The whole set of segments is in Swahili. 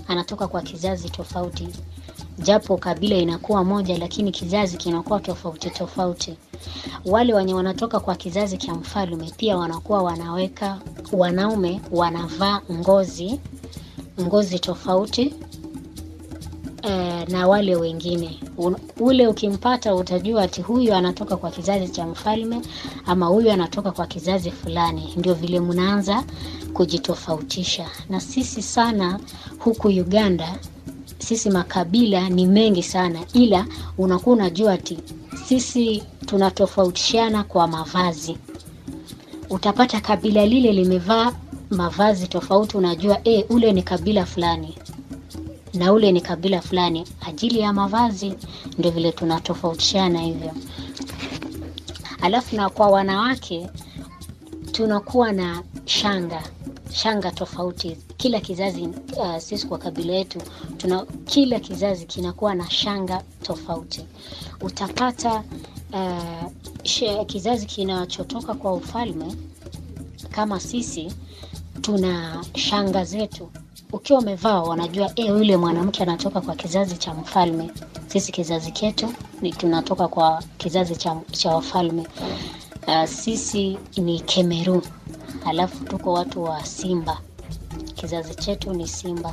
anatoka kwa kizazi tofauti, japo kabila inakuwa moja, lakini kizazi kinakuwa tofauti tofauti. Wale wenye wanatoka kwa kizazi cha mfalme pia wanakuwa wanaweka, wanaume wanavaa ngozi ngozi tofauti eh, na wale wengine Un, ule ukimpata utajua ati huyu anatoka kwa kizazi cha mfalme ama huyu anatoka kwa kizazi fulani. Ndio vile mnaanza kujitofautisha. Na sisi sana huku Uganda, sisi makabila ni mengi sana, ila unakuwa unajua ati sisi tunatofautishana kwa mavazi. Utapata kabila lile limevaa mavazi tofauti, unajua e, ule ni kabila fulani na ule ni kabila fulani, ajili ya mavazi. Ndio vile tunatofautishana hivyo. Alafu na kwa wanawake tunakuwa na shanga shanga tofauti kila kizazi. Uh, sisi kwa kabila yetu tuna kila kizazi kinakuwa na shanga tofauti. Utapata uh, she, kizazi kinachotoka kwa ufalme kama sisi tuna shanga zetu ukiwa umevaa wanajua e, yule mwanamke anatoka kwa kizazi cha mfalme. Sisi kizazi chetu ni tunatoka kwa kizazi cha, cha wafalme. Uh, sisi ni Kemeru, alafu tuko watu wa Simba, kizazi chetu ni Simba.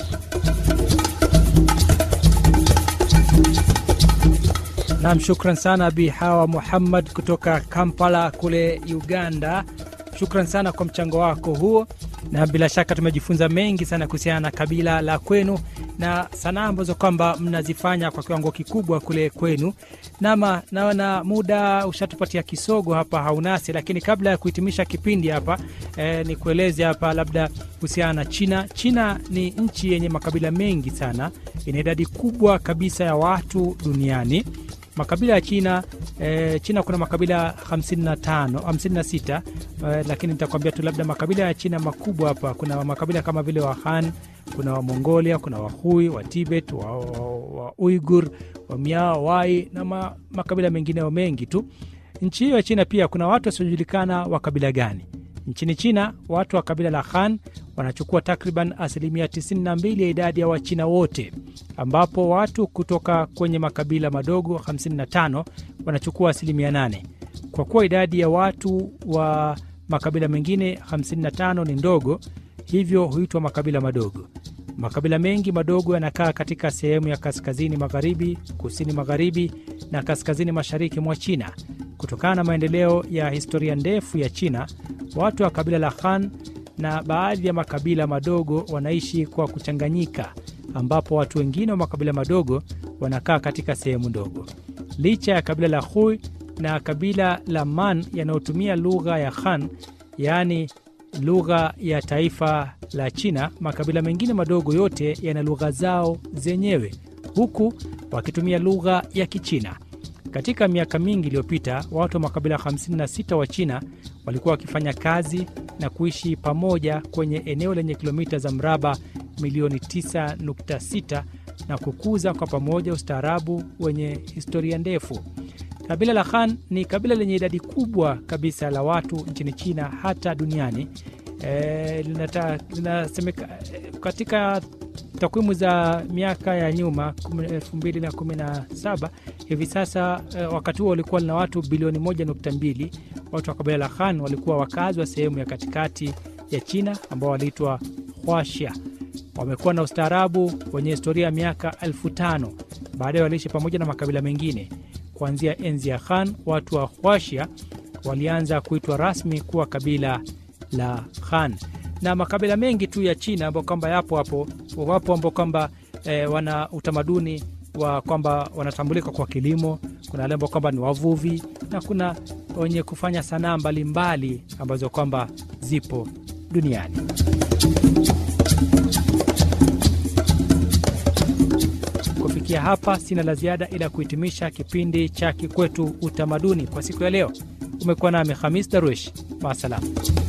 Naam, shukran sana Bi Hawa Muhammad kutoka Kampala kule Uganda. Shukran sana kwa mchango wako huo, na bila shaka tumejifunza mengi sana kuhusiana na kabila la kwenu na sanaa ambazo kwamba mnazifanya kwa kiwango kikubwa kule kwenu. Nama naona muda ushatupatia kisogo hapa haunasi, lakini kabla ya kuhitimisha kipindi hapa eh, ni kueleze hapa labda kuhusiana na China. China ni nchi yenye makabila mengi sana, ina idadi kubwa kabisa ya watu duniani makabila ya China eh, China kuna makabila 55 56, eh, lakini nitakwambia tu labda makabila ya China makubwa hapa. Kuna makabila kama vile wa Han, kuna wa Mongolia, kuna Wahui, wa Tibet, wa, wa, wa Uigur, wa Miao, Wai na ma, makabila mengineo mengi tu. Nchi hiyo ya China pia kuna watu wasiojulikana wa kabila gani. Nchini China watu wa kabila la Han wanachukua takriban asilimia 92 ya idadi ya Wachina wote, ambapo watu kutoka kwenye makabila madogo 55 wanachukua asilimia 8. Kwa kuwa idadi ya watu wa makabila mengine 55 ni ndogo, hivyo huitwa makabila madogo. Makabila mengi madogo yanakaa katika sehemu ya kaskazini magharibi, kusini magharibi na kaskazini mashariki mwa China. Kutokana na maendeleo ya historia ndefu ya China, watu wa kabila la Han na baadhi ya makabila madogo wanaishi kwa kuchanganyika, ambapo watu wengine wa makabila madogo wanakaa katika sehemu ndogo. Licha ya kabila la Hui na kabila la Man yanayotumia lugha ya Han, yaani lugha ya taifa la China, makabila mengine madogo yote yana lugha zao zenyewe, huku wakitumia lugha ya Kichina. Katika miaka mingi iliyopita, watu wa makabila 56 wa China walikuwa wakifanya kazi na kuishi pamoja kwenye eneo lenye kilomita za mraba milioni 9.6 na kukuza kwa pamoja ustaarabu wenye historia ndefu. Kabila la Han ni kabila lenye idadi kubwa kabisa la watu nchini China hata duniani. E, linata, linasemeka, katika takwimu za miaka ya nyuma 2017 hivi sasa eh, wakati huo walikuwa lina watu bilioni 1.2. Watu wa kabila la Han walikuwa wakazi wa sehemu ya katikati ya China ambao waliitwa Huaxia. Wamekuwa na ustaarabu wenye historia ya miaka elfu tano. Baadaye waliishi pamoja na makabila mengine. Kuanzia enzi ya Han, watu wa Huaxia walianza kuitwa rasmi kuwa kabila la Han na makabila mengi tu ya China ambao kwamba yapo hapo wapo ambao kwamba e, wana utamaduni wa kwamba wanatambulika kwa kilimo. Kuna wale ambao kwamba ni wavuvi na kuna wenye kufanya sanaa mbalimbali ambazo kwamba zipo duniani. Kufikia hapa, sina la ziada ila kuhitimisha kipindi cha Kikwetu Utamaduni kwa siku ya leo. Umekuwa nami Hamis Darwish, maasalam.